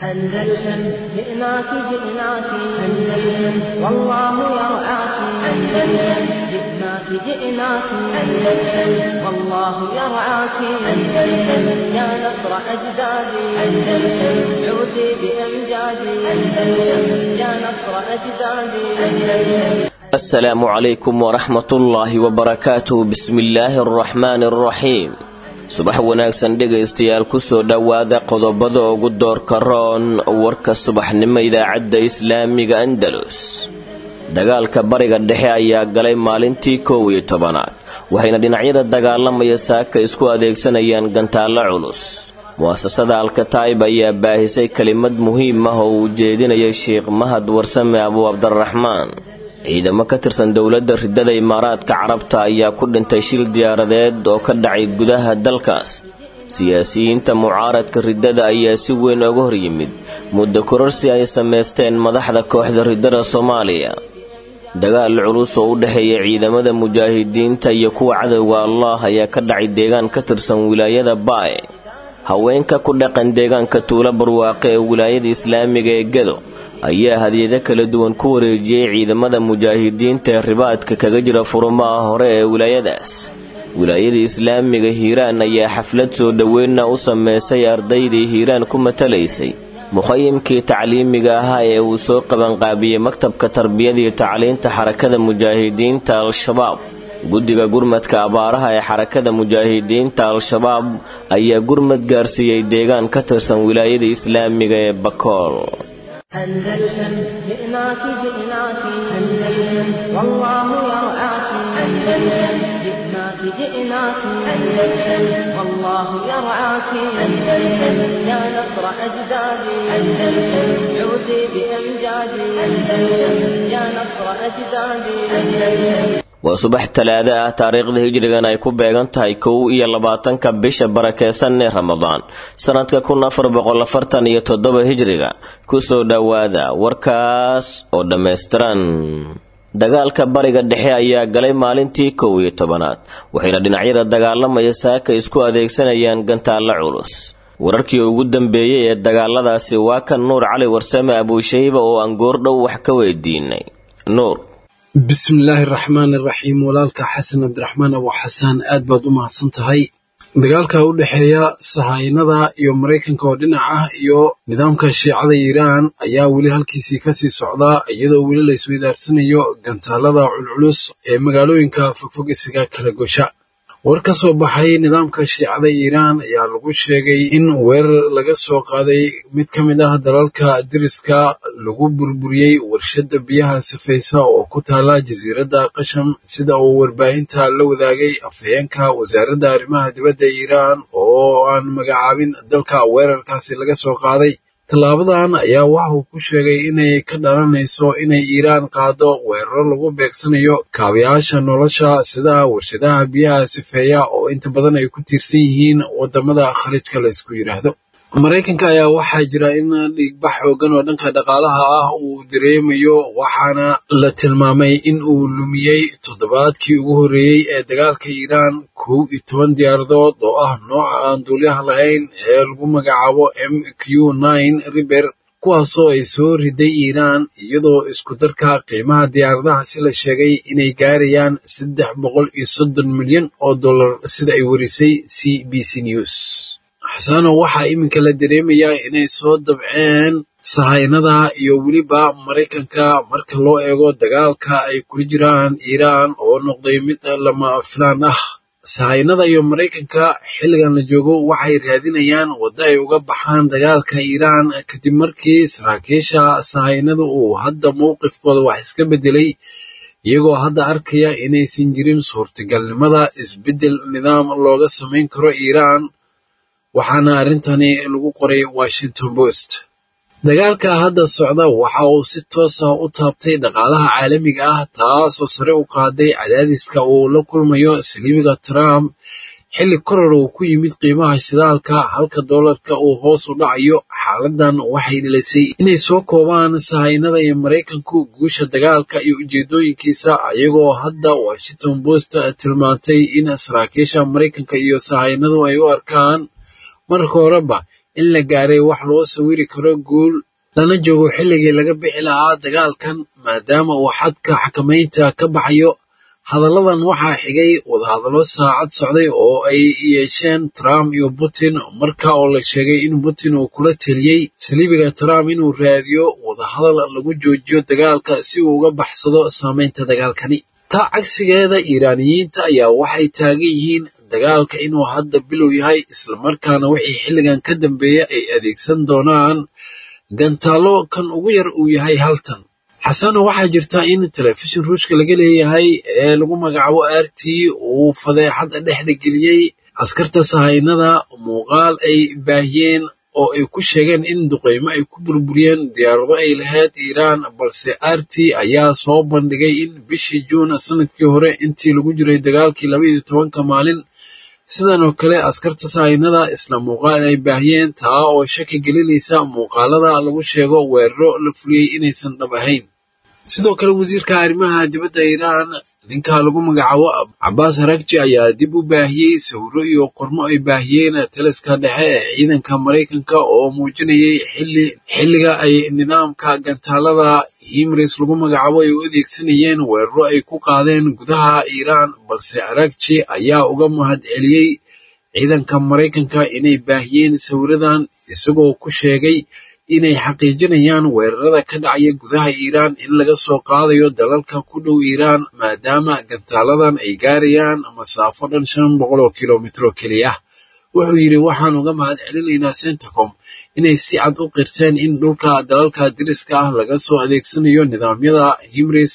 أندلسن جئناك جئناك أندلسن والله يرعاك أندلسن جئناك جئناك أندلسن والله يرعاك أندلسن يا نصر أجدادي أندلسن عودي بأمجادي أندلسن يا نصر أجدادي أندلسن السلام عليكم ورحمة الله وبركاته بسم الله الرحمن الرحيم subax wanaagsan dhegaystayaal kusoo dhowaada qodobada ugu doorka roon warka subaxnimo idaacadda islaamiga andalus dagaalka bariga dhexe ayaa galay maalintii koow iyo tobanaad waxayna dhinacyada dagaalamaya saaka isku adeegsanayaan gantaallo culus mu'asasada alkataa'ib ayaa baahisay kelimad muhiim ah oo uu jeedinayay sheikh mahad warsame abuu cabdiraxmaan ciidamo ka tirsan dowladda ridada imaaraadka carabta ayaa ku dhintay shil diyaaradeed oo ka dhacay gudaha dalkaas siyaasiyiinta mucaaradka ridada ayaa si weyn oga hor yimid muddo kororsi ay samaysteen madaxda kooxda ridada soomaaliya dagaal culus oo u dhexeeya ciidamada mujaahidiinta iyo kuwa cadowga allah ayaa ka dhacay deegaan ka tirsan wilaayada baay haweenka ku dhaqan deegaanka tuulo barwaaqe ee wilaayada islaamiga ee gedo ayaa hadiyado kala duwan ku wareejiyey ciidamada mujaahidiinta ee ribaadka kaga jira furumaha hore ee wilaayadaas wilaayada islaamiga hiiraan ayaa xaflad soo dhoweynna u sameysay ardaydii hiiraan ku matalaysay mukhayimkii tacliimiga ahaa ee uu soo qabanqaabiyey maktabka tarbiyada iyo tacliinta xarakada mujaahidiinta al-shabaab guddiga gurmadka abaaraha ee xarakada mujaahidiinta al-shabaab ayaa gurmad gaarsiiyey deegaan ka tirsan wilaayada islaamiga ee bakool أندلسن جئناك جئناك أندلسن والله يرعاك أندلسن جئناك جئناك أندلسن والله يرعاك أندلسن يا نصر أجدادي أندلسن عودي بأمجادي أندلسن يا نصر أجدادي أندلسن waa subax talaado ah taariikhda hijrigan ay ku beegan tahay kow iyo labaatanka bisha barakeysan ee ramadaan sanadka kun afar boqol afartan iyo toddoba hijriga kusoo dhowaada warkaas oo dhammaystiran dagaalka bariga dhexe ayaa galay maalintii kow iyo tobanaad waxayna dhinacyada dagaalamaya saaka isku adeegsanayaan gantaallo culus wararkii ugu dambeeyey ee dagaaladaasi waa kan nuur cali warsame abuushayba oo aan goordhow wax ka weydiinay nuur bismillaahi raxmaan iraxiim walaalka xasan cabdiraxmaan abu xasaan aad baad u mahadsan tahay dagaalka u dhexeeya sahaynada iyo maraykanka oo dhinac ah iyo nidaamka shiicada iiraan ayaa weli halkiisii kasii socdaa iyadoo weli la isweydaarsanayo gantaalada culculus ee magaalooyinka fogfog isaga kala gosha war ka soo baxay nidaamka shiicada iiraan ayaa lagu sheegay in weerar laga soo qaaday mid ka mid ah dalalka diriska lagu burburiyey warshadda biyaha sifaysa oo ku taala jasiiradda qasham sida uu warbaahinta la wadaagay afhayeenka wasaaradda arrimaha dibadda iiraan oo aan magacaabin dalka weerarkaasi laga soo qaaday tallaabadan ayaa waxa uu ku sheegay inay ka dhalanayso inay iiraan qaado weeraro lagu beegsanayo kaabayaasha nolosha sida warshadaha biyaha sifeeya oo inta badan ay ku tiirsan yihiin waddamada khaliijka la ysku yidhaahdo maraykanka ayaa waxaa jira in dhiigbax xoogan oo dhanka dhaqaalaha ah uu dareemayo waxaana la tilmaamay in uu lumiyey toddobaadkii ugu horreeyey ee dagaalka iiraan kow iyo toban diyaaradood oo ah nooca aan duulyaha lahayn ee lagu magacaabo m q nine riber kuwaasoo ay soo riday iiraan iyadoo isku darka qiimaha diyaaradaha si la sheegay inay gaarayaan saddex boqol iyo soddon milyan oo dollar sida ay warisay c b c news xasaano waxaa iminka la dareemayaa inay soo dabceen sahaynada iyo weliba maraykanka marka loo eego dagaalka ay kula jiraan iiraan oo noqday mid lama filaan ah sahaynada iyo maraykanka xilligan la joogo waxay raadinayaan waddo ay uga baxaan dagaalka iiraan kadib markii saraakiisha sahaynada uu hadda mowqifkooda wax iska beddelay iyagoo hadda arkaya inaysan jirin suurtagalnimada isbeddel nidaam looga samayn karo iiraan waxaana arrintani lagu qoray washington post dagaalka hadda socda waxa uu si toos ah u taabtay dhaqaalaha caalamiga ah taasoo sare u qaaday cadaadiska uu la kulmayo saliibiga trump xilli koror uu ku yimid qiimaha shidaalka halka doolarka uu hoos u dhacayo xaaladan waxay dhilisay inay soo koobaan sahaynada iyo maraykanku guusha dagaalka iyo ujeedooyinkiisa ayagoo hadda washington post tilmaantay in saraakiisha maraykanka iyo sahaynadu ay u arkaan marka horeba in la gaaray wax loo sawiri karo guul lana joogo xilligii laga bixi lahaa dagaalkan maadaama uu xadka xakamaynta ka baxayo hadalladan waxaa xigay wadahadallo saacad socday oo ay yeesheen trump iyo putin marka oo la sheegay in putin uu kula teliyey saliibiga trump inuu raadiyo wadahadal lagu joojiyo dagaalka si uu uga baxsado saamaynta dagaalkani taa cagsigeeda iiraaniyiinta ayaa waxay taagan yihiin dagaalka inuu hadda bilow yahay islamarkaana wixii xilligan ka dambeeya ay adeegsan doonaan gantaallo kan ugu yar uu yahay haltan xasano waxaa jirta in telefishin ruushka laga leeyahay ee lagu magacaabo r t uu fadeexad dhexda geliyey askarta sahaynada muuqaal ay baahiyeen oo ay ku sheegeen in duqeymo ay ku burburiyeen diyaarado ay lahayd iiraan balse r t ayaa soo bandhigay in bishii juun sanadkii hore intii lagu jiray dagaalkii labaiyo tobanka maalin sidan oo kale askarta sahaynada isla muuqaal ay baahiyeen taa oo shaki gelinaysa muuqaalada lagu sheego weeraro la fuliyey inaysan dhab ahayn sidoo kale wasiirka arrimaha dibadda iiraan ninka lagu magacaabo cabaas harakji ayaa dib u baahiyey sawiro iyo qormo ay baahiyeen taliska dhexe ee ciidanka maraykanka oo muujinayay xilli xilliga ay nidaamka gantaalada himris lagu magacaabo ay u adeegsanayeen weeraro ay ku qaadeen gudaha iiraan balse harakji ayaa uga mahad celiyey ciidanka maraykanka inay baahiyeen sawiradan isagoo ku sheegay inay xaqiijinayaan weerarada ka dhacaya gudaha iiraan in laga soo qaadayo dalalka ku dhow iiraan maadaama gantaaladan ay gaarayaan masaafo dhan shan boqol oo kilomitr oo keliya wuxuu yidhi waxaan uga mahad celinaynaa centacom inay si cad u qirteen in dhulka dalalka diriska ah laga soo adeegsanayo nidaamyada himris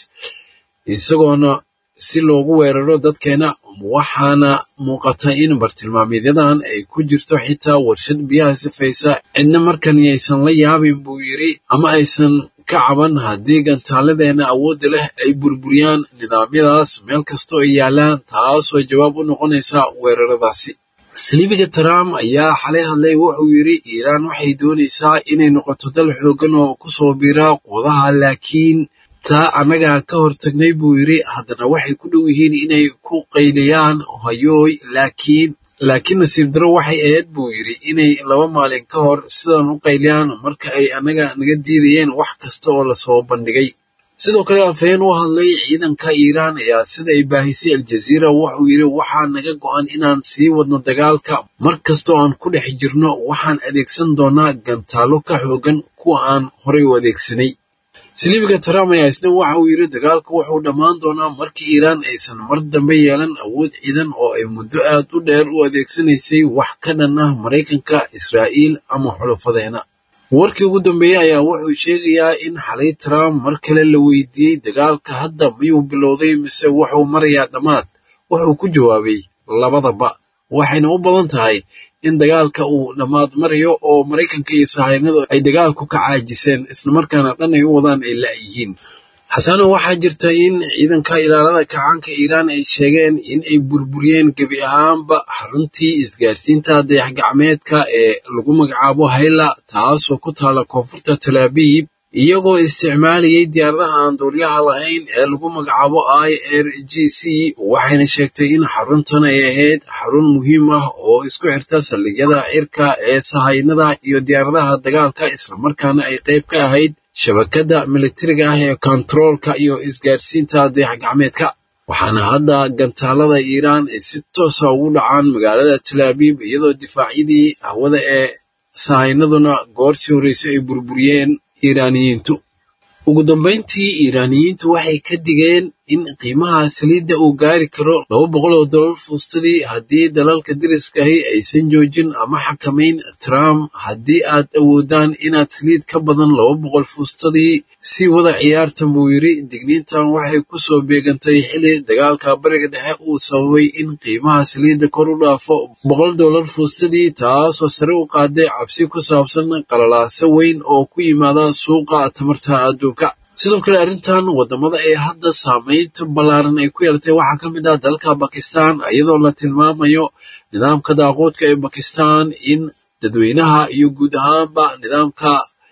isagoona si loogu weeraro dadkeena waxaana muuqata in bartilmaameedyadan ay ku jirto xitaa warshad biyaha sifaysa cidna markan yaysan la yaabin buu yidhi ama aysan ka caban haddii gantaaladeena awoodda leh ay burburiyaan nidaamyadaas meel kastoo ay yaalaan taasoo jawaab u noqonaysa weeraradaasi saliibiga trump ayaa xalay hadlay wuxuu yidhi iiraan waxay doonaysaa inay noqoto dal xooggan oo kusoo biira quudaha laakiin taa annagaa ka hortagnay buu yidhi haddana waxay ku dhow yihiin inay ku qayliyaan hayooy laakiin laakiin nasiib daro waxay ahayd buu yidhi inay laba maalin ka hor sidan u qayliyaan marka ay annaga naga diidayeen wax kasta oo lasoo bandhigay sidoo kale afhayeen u hadlay ciidanka iiraan ayaa sida ay baahisay aljaziira wuxuu yidhi waxaa naga go'an inaan sii wadno dagaalka mar kastoo aan ku dhex jirno waxaan adeegsan doonaa gantaallo ka xoogan kuwa aan horay u adeegsanay saliibiga trump ayaa isna waxa uu yidhi dagaalku wuxuu dhammaan doonaa markii iiraan aysan mar dambe yeelan awood ciidan oo ay muddo aad u dheer u adeegsanaysay wax ka dhan ah maraykanka israa'iil ama xulufadeena warkii ugu dambeeyey ayaa wuxuu sheegayaa in xalay trump mar kale la weydiiyey dagaalka hadda miyuu bilowday mise wuxuu marayaa dhammaad wuxuu ku jawaabay labadaba waxayna u badan tahay in dagaalka uu dhammaad marayo oo maraykanka iyo sahaynadu ay dagaalku ka caajiseen islamarkaana dhan ay u wadaan ay la'yihiin xasano waxaa jirta in ciidanka ilaalada kacaanka iiraan ay sheegeen in ay burburiyeen gebi ahaanba xaruntii isgaarsiinta dayax-gacmeedka ee lagu magacaabo hayla taasoo ku taala koonfurta talaabiib iyagoo isticmaalayay diyaaradaha aan duuliyaha lahayn ee lagu magacaabo i r g c waxayna sheegtay in xaruntan ay ahayd xarun muhiim ah oo isku xirta saldhigyada cirka ee sahaynada iyo diyaaradaha dagaalka islamarkaana ay qayb ka ahayd shabakadda militariga ah ee kontaroolka iyo isgaarsiinta dayax-gacmeedka waxaana hadda gantaalada iiraan ay si toosa ugu dhacaan magaalada talaabiib iyadoo difaacyadii hawada ee sahaynaduna goorsii horreysay ay burburiyeen iiraaniyiintu ugu dambayntii iiraaniyiintu waxay ka digeen in qiimaha saliidda uu gaari karo laba boqol oo dollar fuustadii haddii dalalka deriskahi aysan joojin ama xakamayn trump haddii aad awoodaan inaad saliid ka badan laba boqol fuustadii sii wada ciyaartan buu yidhi digniintan waxay ku soo beegantay xili dagaalka bariga dhexe uu sababay in qiimaha saliidda kor u dhaafo boqol dollar fuustadii taasoo sare u qaaday cabsi ku saabsan qalalaaso weyn oo ku yimaada suuqa tamarta adduunka sidoo kale arrintan waddamada ee hadda saamaynta ballaaran ay ku yeelatay waxaa ka mid ah dalka bakistan iyadoo la tilmaamayo nidaamka daaquudka ee bakistan in dadweynaha iyo guud ahaanba nidaamka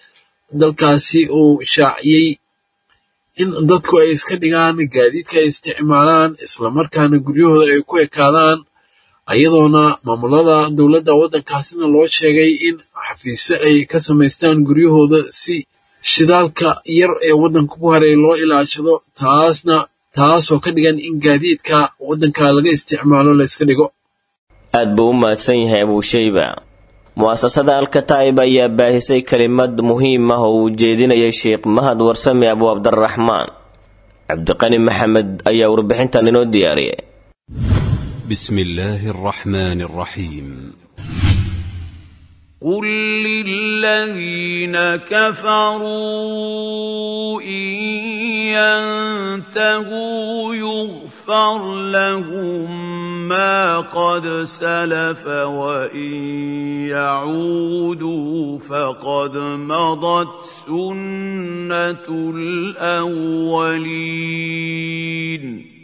dalkaasi uu shaaciyey in dadku ay iska dhigaan gaadiidka ay isticmaalaan islamarkaana guryahooda ay ku ekaadaan iyadoona maamulada dowladda waddankaasina loo sheegay in xafiisyo ay ka samaystaan guryahooda si shidaalka yar ee waddanka ku haray loo ilaashado taasna taasoo ka dhigan in gaadiidka waddanka laga isticmaalo layska dhigo aad buu u mahadsan yahay abuushayba mu'asasada alkataa'ib ayaa baahisay kelimad muhiim ah oo uu jeedinayay sheekh mahad warsame abu cabdiraxmaan cabdiqani maxamed ayaa warbixintan inoo diyaariyay بسم الله الرحمن الرحيم قل للذين كفروا إن ينتهوا يغفر لهم ما قد سلف وإن يعودوا فقد مضت سنة الأولين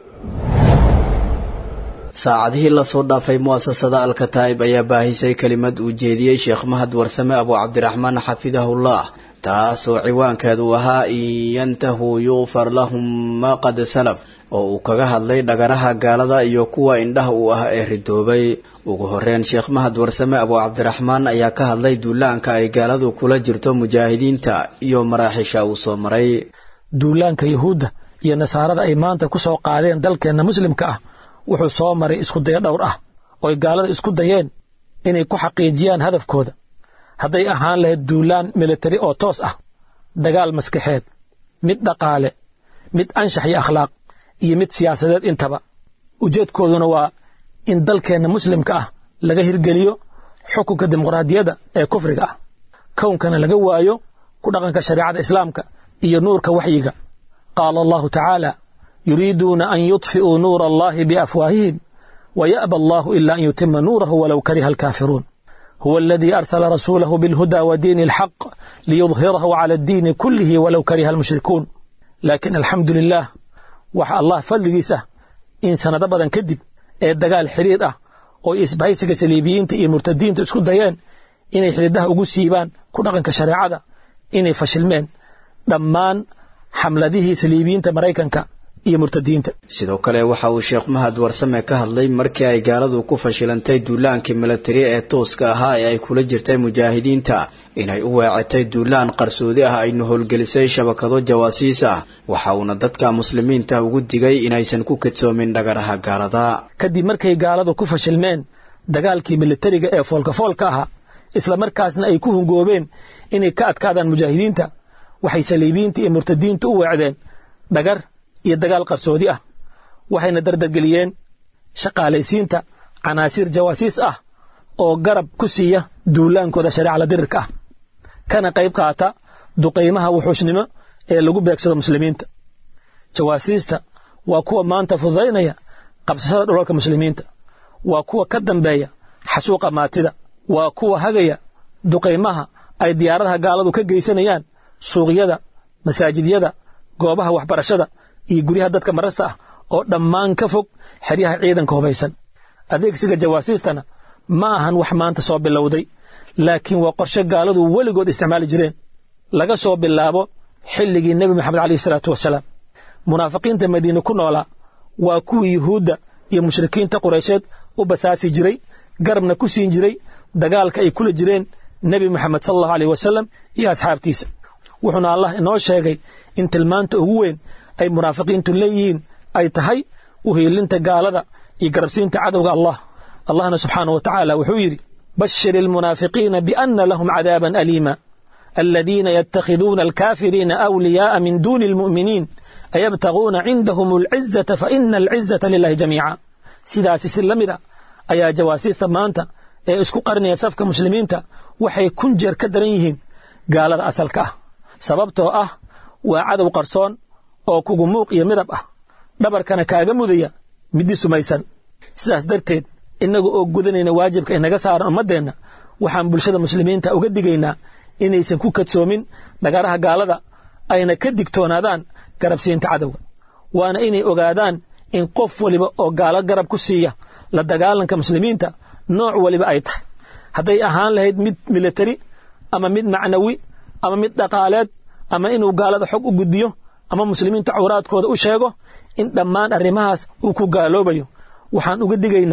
saacadihii lasoo dhaafay mu'asasada alkataa'ib ayaa baahisay kelimad uu jeediyey sheekh mahad warsame abu cabdiraxmaan xafidahullah taasoo ciwaankeedu ahaa in yantahuu yuqfar lahum maa qad salaf oo uu kaga hadlay dhagaraha gaalada iyo kuwa indhaha uu ah ee ridoobay ugu horeyn sheekh mahad warsame abu cabdiraxmaan ayaa ka hadlay duulaanka ay gaaladu kula jirto mujaahidiinta iyo maraaxiisha uu soo maray duulaanka yuhuudda iyo nasaarada ay maanta ku soo qaadeen dalkeenna muslimka ah wuxuu soo maray iskudayo dhowr ah ooy gaalada isku dayeen inay ku xaqiijiyaan hadafkooda hadday ahaan lahayd duulaan militari oo toos ah dagaal maskaxeed mid dhaqaale mid anshax iyo akhlaaq iyo mid siyaasadeed intaba ujeedkooduna waa in dalkeenna muslimka ah laga hirgeliyo xukunka dimuqraadiyadda ee kufriga ah kownkana laga waayo ku dhaqanka shareecada islaamka iyo nuurka waxyiga qaala allahu tacaala yuriiduuna an yudfi'uu nuura allahi biafwaahihim waya'ba allahu ila an yutima nuurahu walow kariha alkaafiruun huwa aladii arsala rasuulahu bilhuda wa diini alxaq liyudhirahu cala addiini kullihi walow kariha almushrikuun laakiin alxamdu lilah waxa allah fadligiis ah in sannado badan kadib ee dagaal xidhiir ah oo isbahaysiga saliibiyiinta iyo murtadiinta isku dayeen inay xididaha ugu siibaan ku dhaqanka shareecada inay fashilmeen dhammaan xamladihii saliibiyiinta maraykanka iyo murtadiinta sidoo kale waxa uu sheekh mahad warsame ka hadlay markii ay gaaladu ku fashilantay duulaankii milatari ee tooska ahaa ee ay kula jirtay mujaahidiinta inay u weecatay duulaan qarsoodi ah ayna howlgelisay shabakado jawaasiis ah waxa uuna dadka muslimiinta ugu digay inaysan ku kadsoomin dhagaraha gaalada kadib markay gaaladu ku fashilmeen dagaalkii militariga ee foolkafoolka ahaa isla markaasna ay ku hungoobeen inay ka adkaadaan mujaahidiinta waxay saliibiyiinta iyo murtadiinta u weecdeen dhagar iyo dagaal qarsoodi ah waxayna dardargeliyeen shaqaalaysiinta canaasiir jawaasiis ah oo garab ku siiya duulaankooda shareecala dirirka ah kana qayb qaata duqaymaha wuxuushnimo ee lagu beegsado muslimiinta jawaasiista waa kuwa maanta fududaynaya qabsashada dhulalka muslimiinta waa kuwa ka dambeeya xasuuqa maatida waa kuwa hagaya duqaymaha ay diyaaradaha gaaladu ka geysanayaan suuqyada masaajidyada goobaha waxbarashada iyo guryaha dadka marasta ah oo dhammaan ka fog xeryaha ciidanka hubaysan adeegsiga jawaasiistana ma ahan wax maanta soo bilowday laakiin waa qorshe gaaladu weligood isticmaali jireen laga soo bilaabo xilligii nebi moxamed caleyhi salaatu wasalaam munaafiqiinta madiine ku noolaa waa kuwii yuhuudda iyo mushrikiinta quraysheed u basaasi jiray garabna ku siin jiray dagaalka ay kula jireen nebi moxamed sal allahu aleyh wasalam iyo asxaabtiisa wuxuuna allah inoo sheegay in tilmaanta ugu weyn ay munaafiqiintu leeyihiin ay tahay uhiilinta gaalada iyo garabsiinta cadowga allah allahna subxaanah wa tacaala wuxuu yidhi bashir ilmunaafiqiina biana lahum cadaaban aliima aladiina yatakhiduuna alkaafiriina awliyaa'a min duuni almu'miniin ayabtaguuna cindahum alcizata faina alcizata lilahi jamiica sidaasi si la mid a ayaa jawaasiista maanta ee isku qarnaya safka muslimiinta waxay kun jeer ka daran yihiin gaalada asalka ah sababtoo ah waa cadow qarsoon oo kugu muuq iyo midab ah dhabarkana kaaga mudaya middi sumaysan sidaas darteed innaga oo gudanayna waajibka inaga saaran ummaddeenna waxaan bulshada muslimiinta uga digaynaa inaysan ku kadsoomin dhagaraha gaalada ayna ka digtoonaadaan garabsiinta cadowga waana inay ogaadaan in qof waliba oo gaalo garab ku siiya la dagaalanka muslimiinta nooc waliba ay tahay hadday ahaan lahayd mid militari ama mid macnawi ama mid dhaqaaleed ama inuu gaalada xog u gudbiyo ama muslimiinta cawraadkooda u sheego in dhammaan arrimahaas uu ku gaaloobayo waxaan uga digaynaa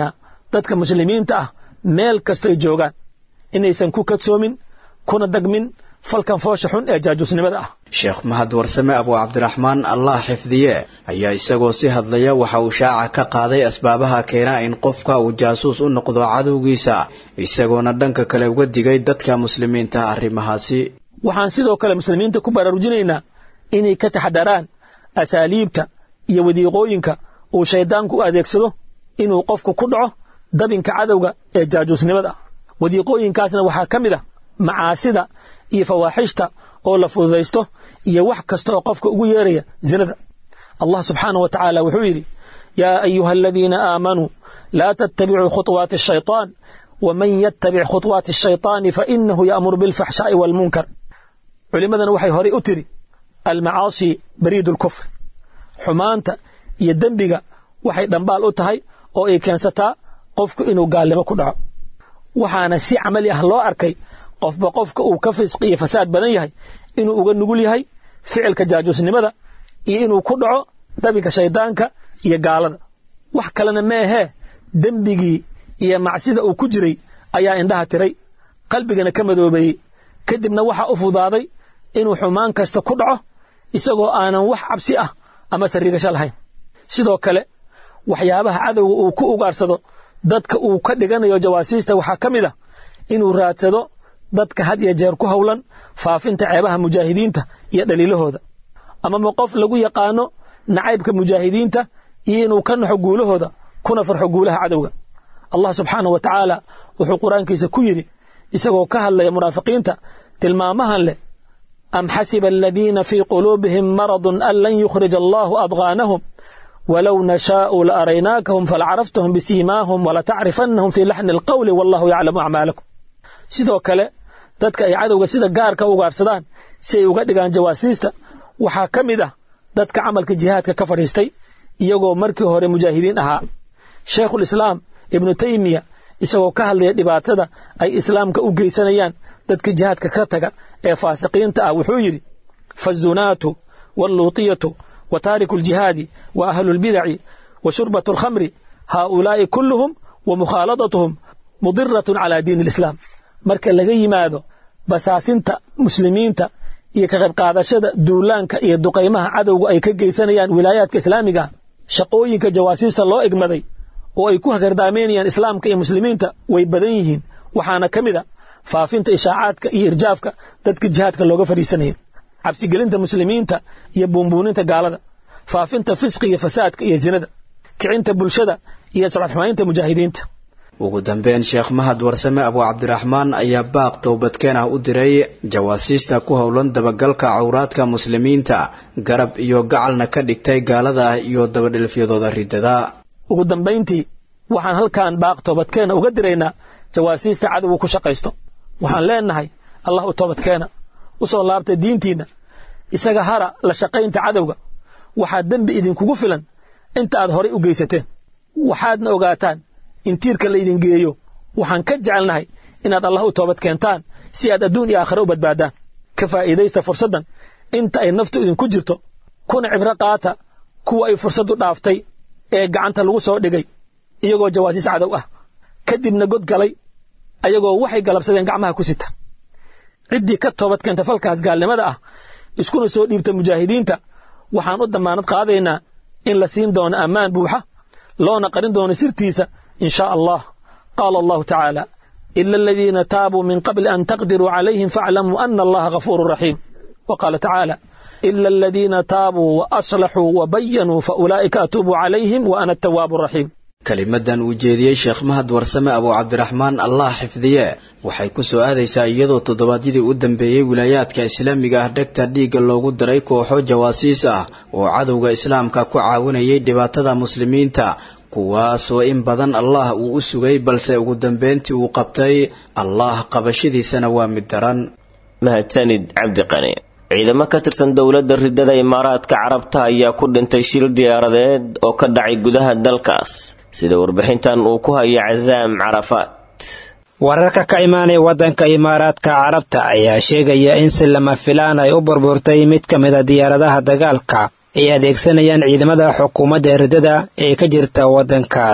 dadka muslimiinta ah meel kastoy joogaan inaysan ku kadsoomin kuna dagmin falkan foosha xun ee jaajuusnimada ah sheekh mahad warsame abu cabdiraxmaan allah xifdiye ayaa isagoo si hadlaya waxa uu shaaca ka qaaday asbaabaha keena in qofka uu jaasuus u noqdo cadowgiisa isagoona dhanka kale uga digay dadka muslimiinta arrimahaasi waxaan sidoo kale muslimiinta ku baraarujinaynaa inay ka taxadaraan asaaliibta iyo wadiiqooyinka uu shayddaanku u adeegsado inuu qofku ku dhaco dabinka cadowga ee jaajuusnimada wadiiqooyinkaasna waxaa ka mid ah macaasida iyo fawaaxishta oo la fududaysto iyo wax kasta oo qofka ugu yeeraya zinada allah subxaanah wa tacaala wuxuu yidhi yaa ayuha aladiina aamanuu laa tattabicuu khuطwaati الshayطaan waman yattabic khuطwaati الshayطaani fainahu ya'muru biاlfaxshaa'i wاlmunkar culimmadana waxay horey u tiri almacaasi bariidu اlkufr xumaanta iyo dembiga waxay dhambaal u tahay oo ay keensataa qofku inuu gaalnimo ku dhaco waxaana si camali ah loo arkay qofba qofka uu ka fisqi iyo fasaad badan yahay inuu uga nugul yahay ficilka jaajuusnimada iyo inuu ku dhaco dabinka shayddaanka iyo gaalada wax kalena ma ahee dembigii iyo macsida uu ku jiray ayaa indhaha tiray qalbigana ka madoobeeyey kadibna waxaa u fudaaday inuu xumaan kasta ku dhaco isagoo aanan wax cabsi ah ama sariigasho lahayn sidoo kale waxyaabaha cadowga uu ku ugaarsado dadka uu ka dhiganayo jawaasiista waxaa ka mid ah inuu raadsado dadka had iyo jeer ku howlan faafinta ceebaha mujaahidiinta iyo dhaliilahooda amama qof lagu yaqaano nacaybka mujaahidiinta iyo inuu ka naxo guulahooda kuna farxo guulaha cadowga allah subxaanah wa tacaala wuxuu qur-aankiisa ku yidhi isagoo ka hadlaya munaafiqiinta tilmaamahan leh am xasiba aladiina fii quluubihim maradun an lan yukhrija allahu adqaanahum wlow nashaau la araynaakahum falacaraftahum bisiimaahum walatacrifannahum fii laxni alqowli wallahu yaclamu acmaalakum sidoo kale dadka ay cadowga sida gaarka u ugaarsadaan si ay uga dhigaan jawaasiista waxaa ka mid ah dadka camalka jihaadka ka fadhiistay iyagoo markii hore mujaahidiin ahaa shaykhulislaam ibnu taymiya isagoo ka hadlaya dhibaatada ay islaamka u geysanayaan dadka jihaadka ka taga ee faasiqiinta ah wuxuu yidhi fazunaatu walluutiyatu wa taariku aljihaadi wa ahlu lbidaci wa shurbatu alkhamri haaulaa'i kulluhum wa mukhaaladatuhum mudiratun calaa diini alislaam marka laga yimaado basaasinta muslimiinta iyo ka qayb qaadashada duulaanka iyo duqaymaha cadowga ay ka geysanayaan wilaayaadka islaamiga shaqooyinka jawaasiista loo egmaday oo ay ku hagardaamaynayaan islaamka iyo muslimiinta way badan yihiin waxaana ka mid a faafinta ishaacaadka iyo irjaafka dadka jihaadka looga fadhiisanayo cabsigelinta muslimiinta iyo buunbuuninta gaalada faafinta fisqi iyo fasaadka iyo zinada kicinta bulshada iyo socodxumaynta mujaahidiinta ugu dambeyn sheekh mahad warsame abu cabdiraxmaan ayaa baaq towbadkeen ah u diray jawaasiista ku howlan dabagalka cawraadka muslimiinta garab iyo gacalna ka dhigtay gaalada ah iyo dabadhilfyadooda ridada ugu dambayntii waxaan halkan baaq toobadkeena uga diraynaa jawaasiista cadowga ku shaqaysto waxaan leenahay allah u toobadkeena u soo laabta diintiinna isaga hara la shaqaynta cadowga waxaa dembi idinkugu filan inta aad horay u geysateen waxaadna ogaataan in tiirka laydin geeyo waxaan ka jecelnahay inaad allah u toobad keentaan si aad adduun iyo aakhare u badbaadaan ka faa'iidaysta fursaddan inta ay naftu idinku jirto kuna cibro qaata kuwa ay fursaddu dhaaftay ee gacanta lagu soo dhigay iyagoo jawaasiis cadow ah kadibna god galay ayagoo waxay galabsadeen gacmaha ku sita ciddii ka toobad keenta falkaas gaalnimada ah iskuna soo dhiibta mujaahidiinta waxaan u dammaanad qaadaynaa in la siin doono ammaan buuxa loona qarin doono sirtiisa in shaa allah qaala allahu tacaala ila aladiina taabuu min qabli an taqdiruu calayhim faaclamuu ana allaha ghafuuru raxiim wa qaala tacaala ila aladiina taabuu wa aslaxuu wa bayanuu fa ulaa'ika atuubu calayhim wa ana atawaabu raxiim kelimadan uu jeediyey sheekh mahad warsame abu cabdiraxmaan allah xifdiye waxay ku soo aadaysaa iyadoo toddobaadyadii u dambeeyey wilaayaadka islaamiga ah dhegta dhiigga loogu daray kooxo jawaasiis ah oo cadowga islaamka ku caawinayay dhibaatada muslimiinta kuwaasoo in badan allah uu u sugay balse ugu dambeyntii uu qabtay allah qabashadiisana waa mid daran mahadsanid cabdiqani ciidamo ka tirsan dowladda ridada imaaraadka carabta ayaa ku dhintay shil diyaaradeed oo ka dhacay gudaha dalkaas sida warbixintan uu ku haya casaam carafaat wararka ka imaanaya waddanka imaaraadka carabta ayaa sheegaya in si lama filaan ay u burburtay mid ka mid a diyaaradaha dagaalka ay adeegsanayaan ciidamada xukuumadda ridada ee ka jirta waddankaas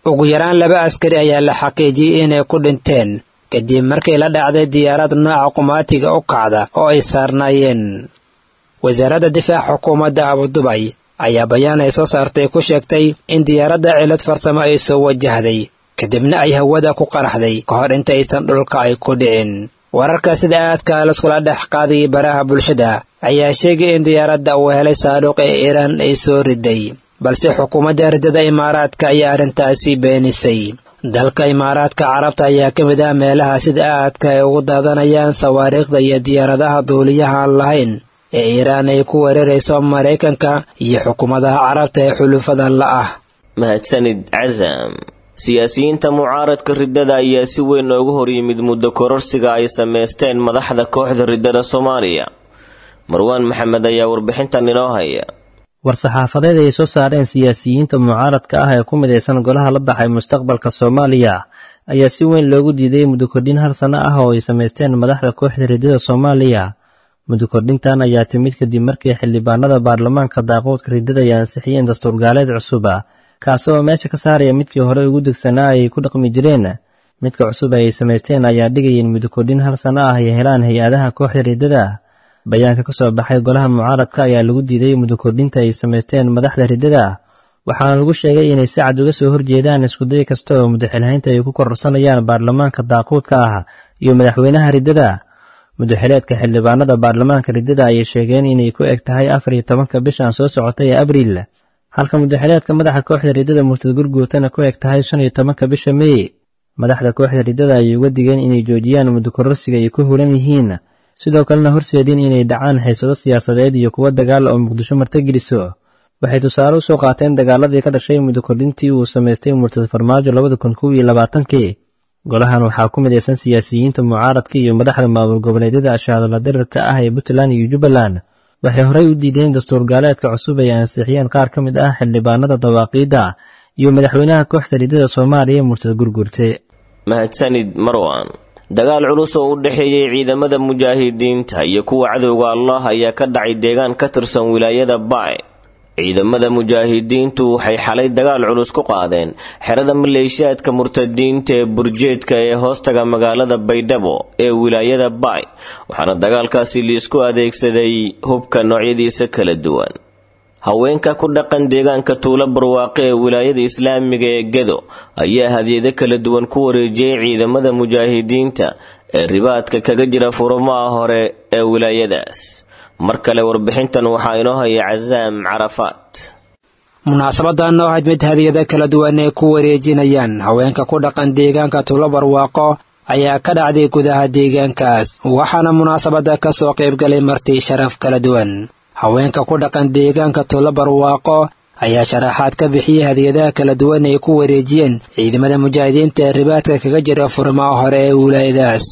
ugu yaraan laba askari ayaa la xaqiijiyey inay ku dhinteen kadib markii la dhacday diyaarad nooca qumaatiga u kacda oo ay saarnaayeen wasaaradda difaaca xukuumadda abudubay ayaa bayaan ay soo saartay ku sheegtay in diyaaradda cilad farsamo ay soo wajahday kadibna ay hawada ku qaraxday ka hor intaysan dhulka ay ku dhicin wararka sida aadka laiskula dhex qaadayay baraha bulshada ayaa sheegay in diyaaradda uu helay saaruuq ee iiraan ay soo riday balse xukuumadda riddada imaaraadka ayaa arrintaasi beenisay dalka imaaraadka carabta ayaa ka mid ah meelaha sida aadka ay ugu daadanayaan sawaariikhda iyo diyaaradaha duuliyaha aan lahayn ee iiraan ay ku weerarayso maraykanka iyo xukuumadaha carabta ee xulufada la ah mahadsanid casam siyaasiyiinta mucaaradka riddada ayaa si weyn ooga hor yimid muddo kororsiga ay samaysteen madaxda kooxda riddada soomaaliya marwaan maxamed ayaa warbixintan inoo haya war-saxaafadeed ay soo saareen siyaasiyiinta mucaaradka ah ee ku midaysan golaha la baxay mustaqbalka soomaaliya ayaa si weyn loogu diiday muddo kordhin hal sanno ah oo ay samaysteen madaxda kooxda riddada soomaaliya muddo kordhintan ayaa timid kadib markii xildhibaanada baarlamaanka daaqoodka riddada ay ansixiyeen dastuurgaaleed cusub kaasi oo meesha ka saaraya midkii hore ugu degsanaa ay ku dhaqmi jireen midka cusub ay samaysteen ayaa dhigayeen muddo kordhin hal sanno ah ay helaan hay-adaha kooxda riddada bayaanka ka soo baxay golaha mucaaradka ayaa lagu diiday muddo kordhinta ay samaysteen madaxda riddada waxaana lagu sheegay inay si cad uga soo horjeedaan iskuday kasta oo mudaxilhaynta ay ku kororsanayaan baarlamaanka daaquudka ah iyo madaxweynaha riddada mudaxileedka xildhibaanada baarlamaanka riddada ayay sheegeen inay ku eg tahay afar iyo tobanka bishan soo socotay ee abriil halka mudaxileedka madaxa kooxda riddada murtad gurguutana ku eg tahay shan iyo tobanka bisha mey madaxda kooxda riddada ayay uga digeen inay joojiyaan muddo kororsiga ay ku hulan yihiin sidoo kalena horseedin inay dhacaan xiisado siyaasadeed iyo kuwo dagaal oo muqdisho martageliso waxay tusaale u soo qaateen dagaaladii ka dhashay muddo kordhintii uu samaystay murtad farmaajo labada kun kow iyo labaatankii golahan waxaa ku midaysan siyaasiyiinta mucaaradka iyo madaxda maamul goboleedyada ashaadala dirarka ah ee puntland iyo jubbaland waxay horey u diideen dastuur gaaleedka cusub ay ansixiyeen qaar ka mid ah xildhibaanada dawaaqiidda iyo madaxweynaha kooxda riddada soomaaliya murtad gurgurte mahadsanid marwan dagaal culus oo u dhexeeyey ciidamada mujaahidiinta iyo kuwa cadowga allah ayaa ka dhacay deegaan ka tirsan wilaayada baay ciidamada mujaahidiintu waxay xalay dagaal culus ku qaadeen xerada maleeshiyaadka murtadiinta ee burjeedka ee hoostaga magaalada baydhabo ee wilaayada baay waxaana dagaalkaasi liisku adeegsaday hubka noocyadiisa kala duwan haweenka ku dhaqan deegaanka tuulo barwaaqe ee wilaayada islaamiga ee gedo ayaa hadyado kala duwan ku wareejiyey ciidamada mujaahidiinta ee ribaadka kaga jira furumaha hore ee wilaayadaas mar kale warbixintan waxaa inoo haya casaam carafaat munaasabadan oo ahayd mid hadiyada kala duwan ay ku wareejinayaan haweenka ku dhaqan deegaanka tuulo barwaaqo ayaa ka dhacday gudaha deegaankaas waxaana munaasabada ka soo qaybgalay marti sharaf kala duwan haweenka ku dhaqan deegaanka tuulo barwaaqo ayaa sharaxaad ka bixiyey hadiyadaha kala duwan ay ku wareejiyeen ciidamada mujaahidiinta ee ribaadka kaga jira furimaha hore ee wilaayadaas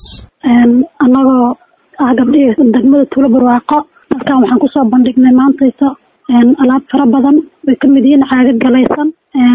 annagoo ah gabdhihii degmada tuulo barwaaqo halkan waxaan kusoo bandhignay maantaysa alaab fara badan way ka mid yihiin caagad galaysan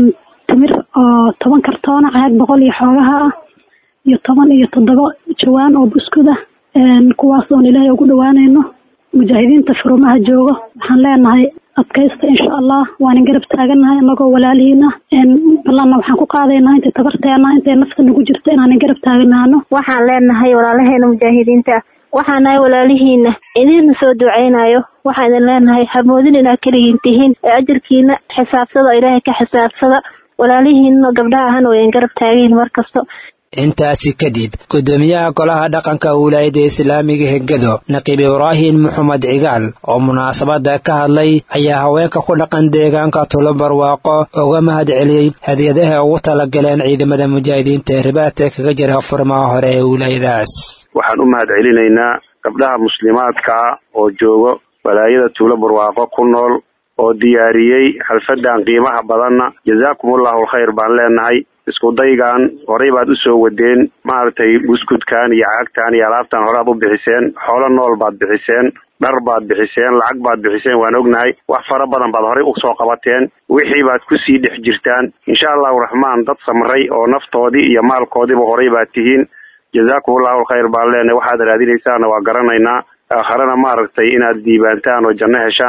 timir oo toban kartoona caag boqol iyo xoogaha ah iyo toban iyo toddoba jawaan oo buskud ah kuwaas oon ilaahay ugu dhawaanayno mujaahidiinta furumaha joogo waxaan leenahay adkaysta insha allah waanan garab taaganahay anagoo walaalihiin ah ballanna waxaan ku qaadaynaa intay tabarteena intay nafta nagu jirto inaanan garab taaganaano waxaan leenahay walaalaheena mujaahidiinta waxaan nahay walaalihiina idiina soo ducaynayo waxaan idin leenahay hamoodin inaad keligiin tihiin ee ajarkiina xisaabsada ilaahay ka xisaabsada walaalihiina gabdhaha ahana wayan garab taagayin mar kasto intaasi kadib gudoomiyaha golaha dhaqanka wilaayada islaamiga hegado naqiib ibraahim maxamed cigaal oo munaasabada ka hadlay ayaa haweenka ku dhaqan deegaanka tulo barwaaqo uga mahad celiyey hadiyadaha ugu talagaleen ciidamada mujaahidiinta ee ribaadka kaga jira furmaha hore ee wilaayadaas waxaan u mahad celinaynaa gabdhaha muslimaadkaa oo joogo walaayada tuulo barwaaqo ku nool oo diyaariyey xalfadan qiimaha badanna jazaakumullahu alkhayr baan leenahay isku daygan horey baad usoo wadeen maaragtay buskudkan iyo caagtan iyo alaabtan horead u bixiseen xoolo nool baad bixiseen dhar baad bixiseen lacag baad bixiseen waan ognahay wax fara badan baad horey usoo qabateen wixii baad kusii dhex jirtaan insha allahu raxmaan dad samray oo naftoodii iyo maalkoodiiba horey baad tihiin jazaakumullahu alkhayr baan leenahay waxaad raadinaysaana waa garanaynaa aakharana maaragtay inaad diibaantaan oo janno heshaan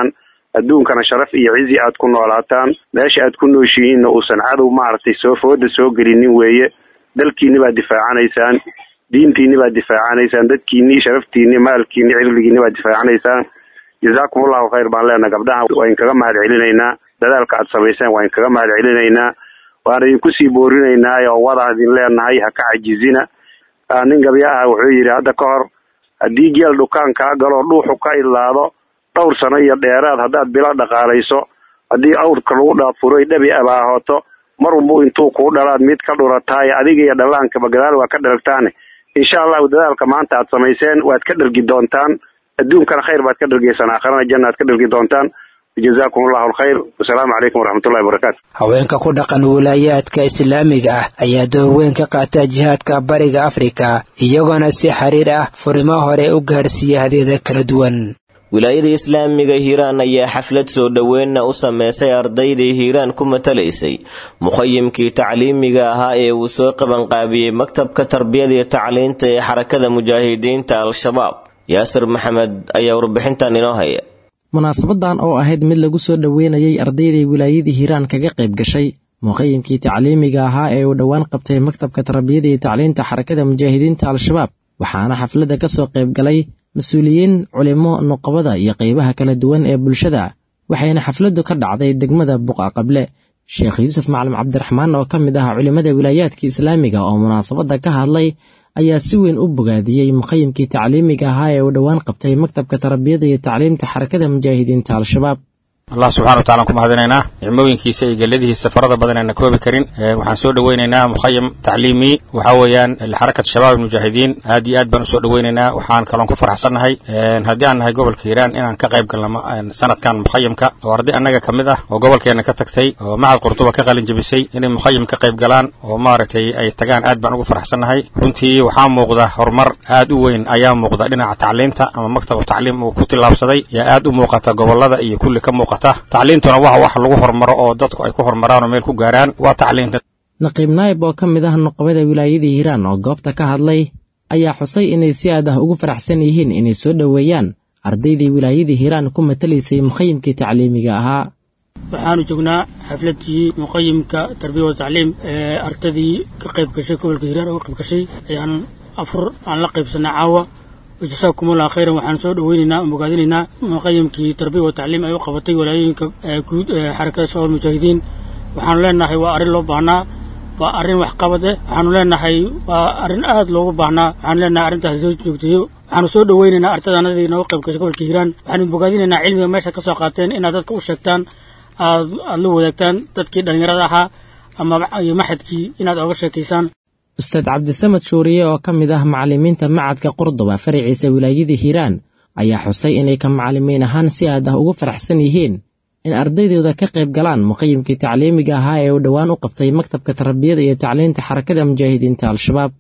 adduunkana sharaf iyo cizi aad ku noolaataan meesha aad ku nooshihiinna uusan cadow maaragtay soo fooda soo gelinin weeye dalkiinni baad difaacanaysaan diintiinni baad difaacanaysaan dadkiinni sharaftiinni maalkiinni cirdigiinni baad difaacanaysaan jazaakum allahu khayr baan leenaha gabdhaha waa inkaga mahad celinaynaa dadaalka aad samayseen waa inkaga mahad celinaynaa waan idinku sii boorinaynaa oo wada idin leenahay ha ka cajizina nin gabya ah wuxuu yidhi hadda ka hor haddii geel dhukaan kaa galoo dhuuxu ka idlaado dhowr sano iyo dheeraad haddaad bilo dhaqaalayso haddii awrka lagu dhaafuroy dhabi abaahooto mar walbu intuu kuu dhalaad mid ka dhurataaye adiga iyo dhallaankaba gadaal waa ka dheragtaane insha allahu dadaalka maanta aad samayseen waad ka dhergi doontaan adduunkana khayr baad ka dhergaysaan aakharana janna aad ka dhergi doontaan jazaakum allahu alkhayr wasalaamu calaykum waraxmatullahi wabarakaatu haweenka ku dhaqan wilaayaadka islaamiga ah ayaa door weyn ka qaata jihaadka bariga afrika iyagoona si xiriir ah furimo hore u gaarsiiya hadyada kala duwan wilaayada islaamiga hiiraan ayaa xaflad soo dhoweenna u sameysay ardaydii hiiraan ku matalaysay mukhayimkii tacliimiga ahaa ee uu soo qabanqaabiyey maktabka tarbiyada iyo tacliinta ee xarakada mujaahidiinta al-shabaab yaasir maxamed ayaa warbixintan inoo haya munaasabadan oo ahayd mid lagu soo dhoweynayay ardaydii wilaayadii hiiraan kaga qayb gashay muqayimkii tacliimiga ahaa ee uu dhowaan qabtay maktabka tarbiyada iyo tacliinta xarakada mujaahidiinta al-shabaab waxaana xafladda ka soo qayb galay mas-uuliyiin culimo nuqabada iyo qaybaha kala duwan ee bulshada waxayna xafladdu ka dhacday degmada buqa qable sheekh yuusuf macalin cabdiraxmaan oo ka mid ah culimmada wilaayaadka islaamiga oo munaasabadda ka hadlay ayaa si weyn u bogaadiyey muqayimkii tacliimiga ahaa ee uu dhowaan qabtay maktabka tarbiyada iyo tacliimta xarakada mujaahidiinta al-shabaab allah subxana watacala ku mahadinaynaa nicmooyinkiisa iyo geladihiisa farada badan aan koobi karin waxaan soo dhoweynaynaa mukhayam tacliimi waxa weeyaan xarakat shabaab almujaahidiin aad iyo aad baan usoo dhoweynaynaa waxaan kaloon ku faraxsannahay haddii aan nahay gobolka hiiraan inaan ka qayb galno sanadkan mukhayamka oo arday annaga ka mid ah oo gobolkeena ka tagtay oo macad qurduba ka qalin jebisay inay mukhayam ka qayb galaan oo maaragtay ay tagaan aad baan ugu faraxsannahay runtii waxaa muuqda horumar aad u weyn ayaa muuqda dhinaca tacliinta ama maktabu tacliim uu ku tillaabsaday yaa aad u muuqata gobolada iyo kulli ka muuqata tacliintuna waa wax lagu hormaro oo dadku ay ku hormaraan oo meel ku gaaraan waa tacliinta naqiib naayib oo ka mid ah nuqabada wilaayadii hiiraan oo goobta ka hadlay ayaa xusay inay si aad ah ugu faraxsan yihiin inay soo dhoweeyaan ardaydii wilaayadii hiiraan ku matalaysay muqayimkii tacliimiga ahaa waxaanu joognaa xafladii muqayimka tarbiya wa tacliim ee ardadii ka qayb gashay gobolka hiiraan uga qayb gashay ayaan afur aan la qaybsanay caawa jasaakum allah khayran waxaan soo dhoweynaynaa oo bogaadinaynaa muqayimkii tarbiya wa tacliim ay u qabatay walaayooyinka guud ee xarakada shabaab mujaahidiin waxaanu leenahay waa arrin loo baahnaa waa arrin waxqabad eh waxaanu leenahay waa arrin aad loogu baahnaa waxaanu leenahay arrintaasi soo joogteeyo waxaanu soo dhoweynaynaa ardadaanadii nooga qayb gashay gobolka hiiraan waxaanu bogaadinaynaa cilmiga meesha ka soo qaateen inaad dadka u sheegtaan aad aad la wadaagtaan dadkii dhallinyarada ahaa ama iyo maxadkii inaad oga sheekaysaan ustaad cabdisamad shuuriye oo ka mid ah macallimiinta macadka qurduba faraciisa wilaayadii hiiraan ayaa xusay inay ka macallimiin ahaan si aad ah ugu faraxsan yihiin in ardaydooda ka qayb galaan muqayimkii tacliimiga ahaa ee uu dhowaan u qabtay maktabka tarbiyada iyo tacliinta xarakada mujaahidiinta al-shabaab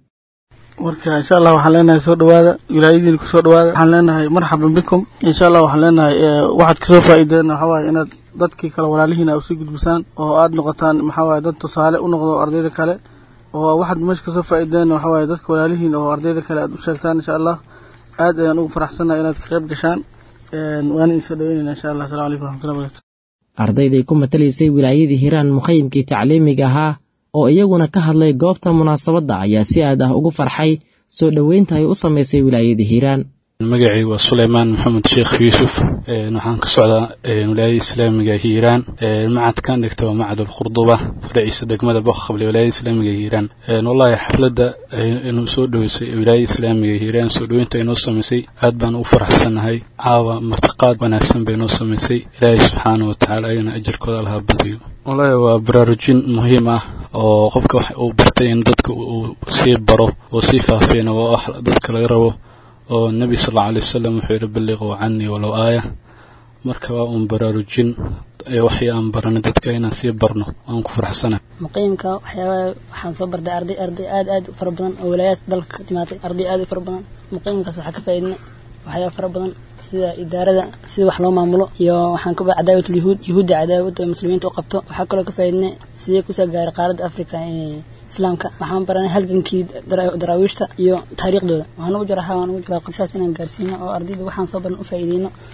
marka insha allah waxaan leenahay soo dhawaada wilaayadiina kusoo dhawaada waxaan leenahay marxaban bikum insha allah waxaan leenahay waxaad kasoo faa'iideen waxaa waaye inaad dadkii kale walaalihiina usii gudbisaan oo aad noqotaan maxaa waaye dad tusaale u noqdo ardayda kale oo waxaad meesha kasoo faa'iideen waxaa waaye dadka walaalihiin oo ardayda kale aad u sheegtaan insha allah aad ayaan ugu faraxsannahay inaad ka qayb gashaan waana idin soo dhaweynayna insha allah assalamu calaykum waraxmatullahi barakatu ardayday ku matalaysay wilaayadii hiiraan muqayimkii tacliimiga ahaa oo iyaguna ka hadlay goobta munaasabadda ayaa si aad ah ugu farxay soo dhoweynta ay u samaysay wilaayadii hiiraan magacay waa suleymaan maxamed sheekh yuusuf waxaan ka socdaa wilaayada islaamiga hiiraan macadkan dhigta waa macad alqurduba faraciisa degmada boqaqable wilaayada islaamiga hiiraan wallahi xafladda inuu soo dhoweysay wilaayada islaamiga hiiraan soo dhoweynta inoo samaysay aad baan u faraxsannahay caawa martiqaad wanaagsan bay inoo samaysay ilaahay subxaana wa tacaala ayana ajarkooda allaha badiyo wallahi waa baraarujin muhiim ah oo qofka wax uu bartay in dadka uu sii baro oo sii faafiyana waa wax dadka laga rabo oo nebi sal alla alay wasalam wuxuu yidhi balliquu canii walow aaya marka waa uun baraarujin waxii aan baranay dadka inaan sii barno waan ku faraxsana muqayimka waxyaabaa waxaan soo bartay arday arday aad aad u fara badan oo walaayaadka dalka ka timaatay arday aad u fara badan muqayimkaas waxaa ka faa'iidnay waxyaaba fara badan sida idaarada sida wax loo maamulo iyo waxaan ka cadaawatul yuhuud yuhuudda cadaawada muslimiinta u qabto waxaa kaloo ka faa'iidnay sidee kusoo gaaray qaaradda africa ee islaamka waxaan baranay halgankii daraawiishta iyo taariikhdooda waxaan ugu jira waxaan ugu jiraa qorshahaas inaan gaarsiino oo ardayda waxaan soo baran u faa'iideyno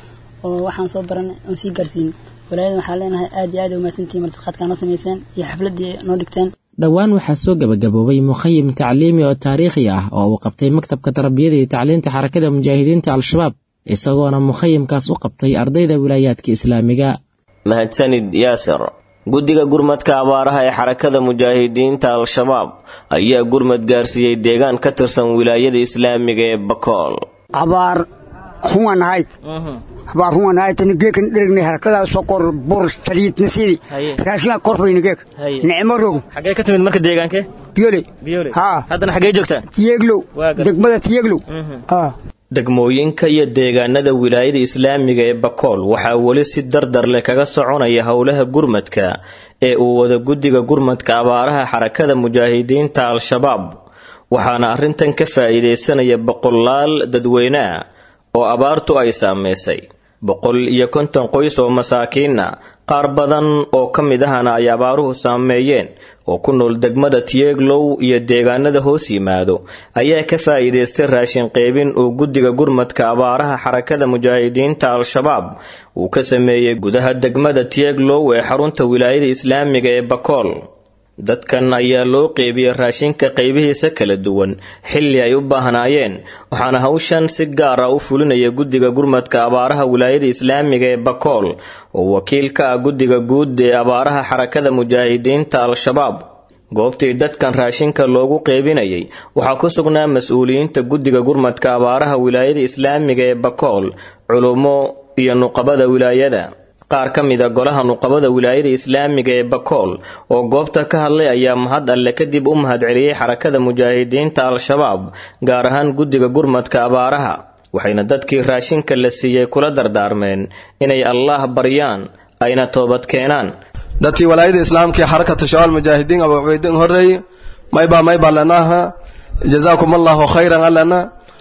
oo waxaan soo baranay oon sii gaarsiin walaayadan waxaa leenahay aad iyo aad ay umahadsantihiin martiqaadkaa noo samayseen iyo xafladdii noo dhigteen dhowaan waxaa soo gebagaboobay mukhayim tacliimi oo taariikhi ah oo uu qabtay maktabka tarbiyada iyo tacliinta xarakada mujaahidiinta al-shabaab isagoona mukhayimkaas u qabtay ardayda wilaayaadka islaamiga mahadsanid yaasir guddiga gurmadka abaaraha ee xarakada mujaahidiinta al-shabaab ayaa gurmad gaarsiiyey deegaan ka tirsan wilaayada islaamiga ee bakool abaar huwan ahayd abaar huwan ahayd tani geekan dheregnay halkadaa sokor bur saliidna sidii raashinaa korfayna geek nicmo rog xagee ka timid marka deegaankee biyole biyole haa haddana xagee joogtaa tiyeglow degmada tiyeglow haa degmooyinka iyo deegaanada wilaayada islaamiga ee bakool waxaa weli si dardar leh kaga soconaya howlaha gurmadka ee uu wada guddiga gurmadka abaaraha xarakada mujaahidiinta al-shabaab waxaana arrintan ka faa'iidaysanaya boqolaal dadweyne ah oo abaartu ay saameysay boqol iyo konton qoys oo masaakiina qaar badan oo ka mid ahana ay abaaruhu saameeyeen oo ku nool degmada tieglow iyo deegaanada hoos yimaado ayaa ka faa'iidaystay raashin qeybin uu guddiga gurmadka abaaraha xarakada mujaahidiinta al-shabaab uu ka sameeyey gudaha degmada tieglow ee xarunta wilaayada islaamiga ee bakool dadkan ayaa loo qeybiyey raashinka qaybihiisa kala duwan xilli ay u baahnaayeen waxaana hawshan si gaar ah u fulinaya guddiga gurmadka abaaraha wilaayada islaamiga ee bakool oo wakiil ka ah guddiga guud ee abaaraha xarakada mujaahidiinta al-shabaab goobtii dadkan raashinka loogu qeybinayay waxaa ku sugnaa mas-uuliyiinta guddiga gurmadka abaaraha wilaayada islaamiga ee bakool culummo iyo nuqabada wilaayada qaar ka mid a golaha nuqabada wilaayada islaamiga ee bakool oo goobta ka hadlay ayaa mahad alle kadib u mahadceliyey xarakada mujaahidiinta al-shabaab gaar ahaan guddiga gurmadka abaaraha waxayna dadkii raashinka la siiyey kula dardaarmeen inay allaah baryaan ayna toobad keenaan dadkii walaayada islaamka ee xarakatu shabaal mujaahidiin abu cubaydin horeeye maybaa maybaa lanaha jazaakum allahu khayran allana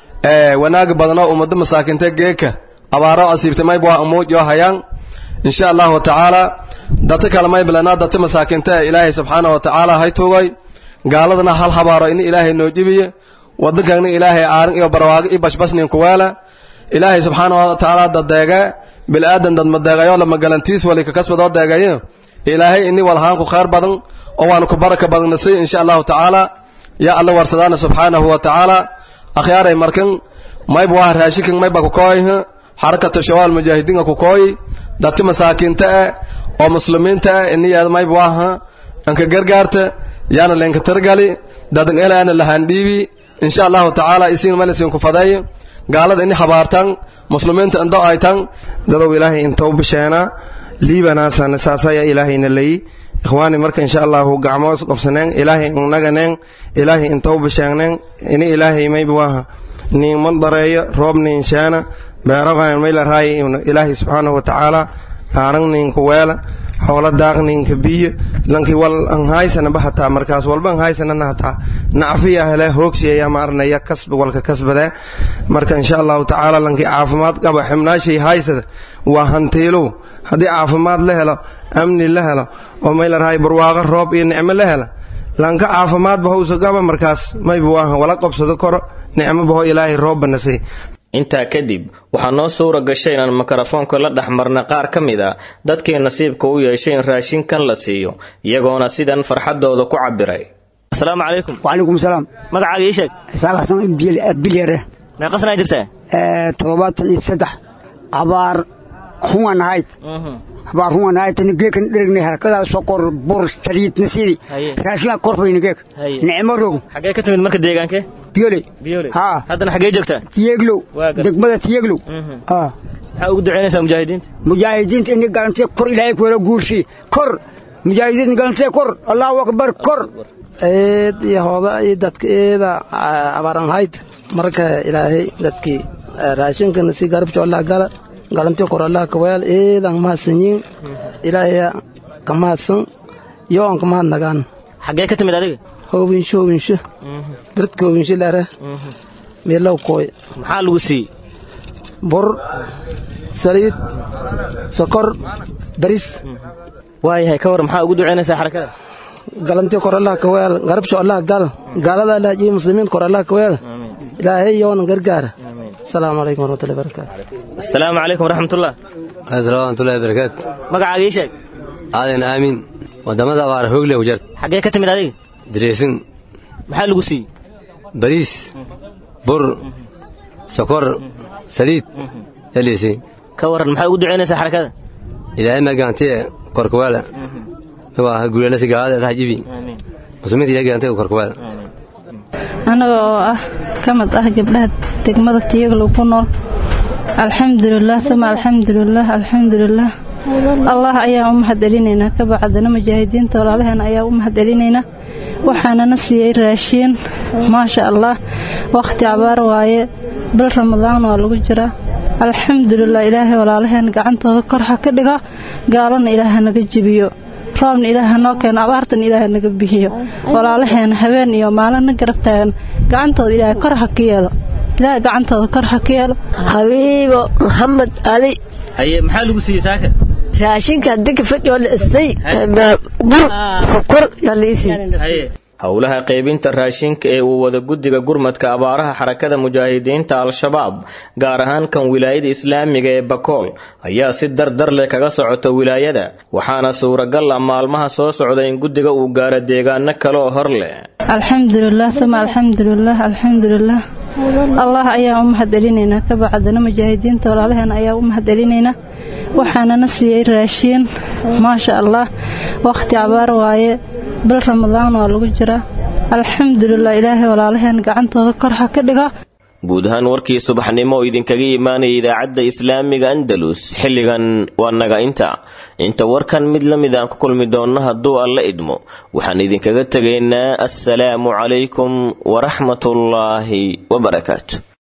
wanaag badno ummado masaakinte geeka abaaro asiibta maybwaa amuujo hayaan insha allahu tacaala data kale maybalana data masaakinta ilaahay subxaana wa tacaala hay tugay gaaladana hal habaaro ini ilaahay noo jibiye wadankana ilaahay aarin iyo barwaago iyo bashbasnin kuweela ilaahay subxaana wa tacaala dadeege bilaadan dad madeegayo lama galantiis wali kakasbadoo deegaye ilaahay ini walhaanku khayr badan oo waanu ku baraka badannasay insha allahu tacaala yaa alla warsadaana subxaanahu wa tacaala akhyaaray markan mayb waa raashikan mayba kukooy xarakata shabaal mujaahidiinka kukooy dati masaakiinta ah oo muslimiinta ah iniyaad mayb waaha anka gargaarta yaana leenka targali dadan elaana lahandhiibi insha allahu tacaala isiin malisin ku fadeey gaalada ini habaartan muslimiinta indo aytan dadow ilaahay intou bisheena liibanaasana saasaya ilaahayna leyi ikhwaani marka insha allahu gacmoos qobsaneen ilaahay naganeen ilaahay intou bisheegneen ini ilaahay mayb waaha niin mandareeyo roob niin sheena beeroqanan mayla raay ilaahay subxaanahu watacaala aaran ninka weela xoola daaq ninka biyo lankii wal an haysanaba hataa markaas walba an haysanana hataa nacfiya hele hoogsiya ma arnaya kasb walka kasbadee marka insha allahu tacaala lankii caafimaad qaba xibnaashay haysada waa hantiilow haddii caafimaad la helo amni la helo oo mayla raay barwaaqo roob iyo nicmo la hela lanka caafimaadba howsa qaba markaas mayba waaha wala qobsado koro nicmobaho ilaahay roobba nasay intaa kadib waxaa noo suura gashay inaan mikrofoonka la dhex marna qaar ka mid a dadkii nasiibka u yeeshay in raashinkan la siiyo iyagoona sidan farxadooda ku cabiray asalaamu calaykum wacalaykum salaam magacaaga ii sheeg isaaq xasan bilyare meeqasnaa jirtaa toddobaatan iyo saddex abaar huwan ahayd abaar huwan ahayd tani geekan dheregnay halkadaa sokor bur saliidna sidii raashinaa korfayna geek nicmo rog xagee ka timid marka deegaankee biyole biyole haa haddana xagee joogtaa tiyeglow degmada tiyeglow haa maxaa ugu ducaynaysaa mujaahidiinta mujaahidiinta ini galantee kor ilaahay kuwala guursi kor mujaahidiinta galantee kor allahu akbar kor eed iyo hooda iyo dadka eeda abaaran hayd marka ilaahay dadkii raashinkana si garabjo allah gala galantii kor allah kaweel eedan mahadsanyiin ilaahay ka mahadsan iyo aan ka mahad nagaan xagee ka timid adiga hoobinsho hoobinsho dadka hoobinsho leere meelow kooy maxaa lagu siiyey bur saliid sokor baris waayahay ka war maxaa ugu ducaynaysaa xarakada galantii kor allah ka weel garabsho allah gal gaalada allah jiyo muslimiin kor allah ka weel ilaahay yoona gargaara asalaamu calaykum waraxmatullahi barakaatu asalaamu calaykum waraxmatullah asalaamatullahi barakaatu magacaaga ii sheeg aadan aamin wadamada abaar hoogle ku jarta xaggee ka timid adiga dareesin maxaa lagu siiyey bariis bur sokor saliid elisi ka waran maxaa ugu ducaynaysaa xarakada ilaahay magaantiye korkawaala waa guulanasi gaalada dhajibi muslimiinta ilaahay gaantiye korkawaala anaga oo ah ka mid ah gabdhaha degmada tiyaglow ku nool alxamdulilah uma alxamdulilah alxamdulilah allah ayaan u mahad celinaynaa ka bacdana mujaahidiinta walaalaheena ayaa u mahad celinaynaa waxaanana siiyey raashiin maasha allah wakhti cabaar waaye bil ramadaan waa lagu jiraa alxamdulilah ilaahay walaalaheen gacantooda kor ha ka dhigo gaalana ilaaha naga jebiyo roobna ilaaha noo keeno abaartan ilaaha naga bixiyo walaalaheena habeen iyo maalina garab taagan gacantooda ilaahay kor ha ka yeelo ilaahay gacantooda kor ha ka yeelo xabiibo maxamed ali haye maxaa lagu siiyey saaka raashinka dika fadhiyoo la istay bur sokor yaa la isii howlaha qaybinta raashinka ee uu wada guddiga gurmadka abaaraha xarakada mujaahidiinta al-shabaab gaar ahaan kan wilaayada islaamiga ee bakool ayaa si dardar leh kaga socota wilaayada waxaana suuragal ah maalmaha soo socda in guddiga uu gaaro deegaano kale oo hor leh alxamdulilah uma alxamdulilah alxamdulilah allah ayaan u mahad celinaynaa ka bacdana mujaahidiinta walaalaheena ayaa u mahad celinaynaa waxaanana siiyey raashiin maasha allah wakhti cabaar waaye bil ramadaan waa lagu jiraa alxamdulilah ilaahay walaalaheen gacantooda kor ha ka dhigo guud ahaan warkii subaxnimo oo idinkaga imaanaya idaacadda islaamiga andalus xilligan waa naga inta inta warkan mid la mid aan ku kulmi doonno hadduu alla idmo waxaan idinkaga tegaynaa assalaamu calaykum waraxmatullaahi wabarakaatu